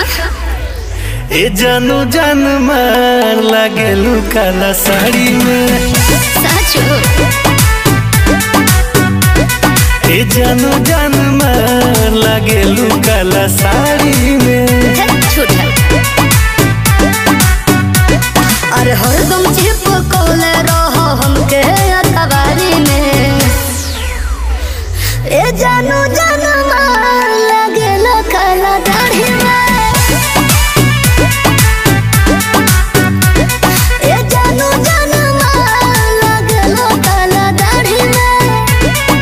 अच्छा ए जानू जान मार लागेलू काला साड़ी में साचो ए जानू जान मार लागेलू काला साड़ी में धत छोटा अरे हरदम चिपकोले रहो हमके अखबारी में ए जानू जानू मार लगेला काला दाढ़ी में ए जानू जानू मार लगेला काला दाढ़ी में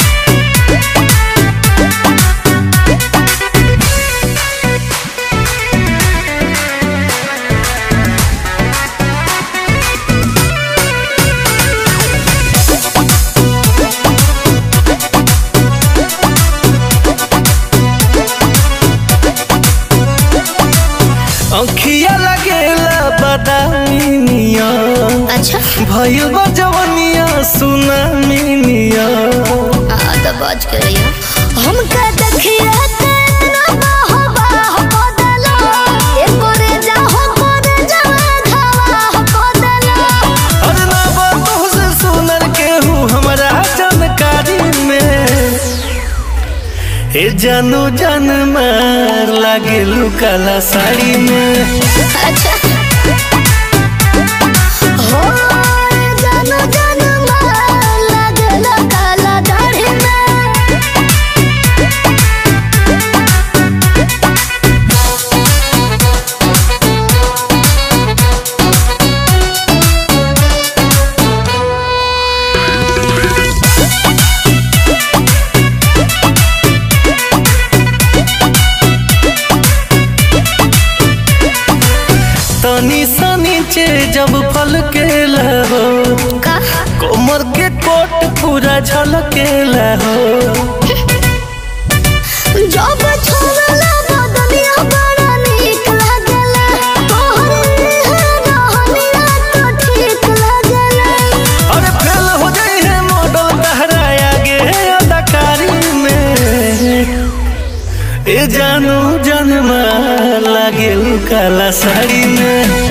अंखिया लगेला बदामी नियन अच्छा भइल बा जवनिया सुनामी नियन आ तो बाज के रहिया हमका देखिए तेरा बाह बाह बदला ए करे जाहो करे जावा घावा बदला अरे ना बातों से सुनर केहू हमरा जानकारी में ए जानू जान मार लागेलू काला साड़ी में अच्छा हो जानो जानो मार लगला काला दाढ़ी में तनी सा नीचे जब फल के लहो का कोमर के कोट पूरा झलके लहो जब छोड़ला बदनिया बड़ा नीक लागला तोहर रहनिया तो ठीक लागला अरे फेल हो जाई है मॉडल तहरा आगे अदाकारी में ए जानू जनमा लागेलू काला साड़ी में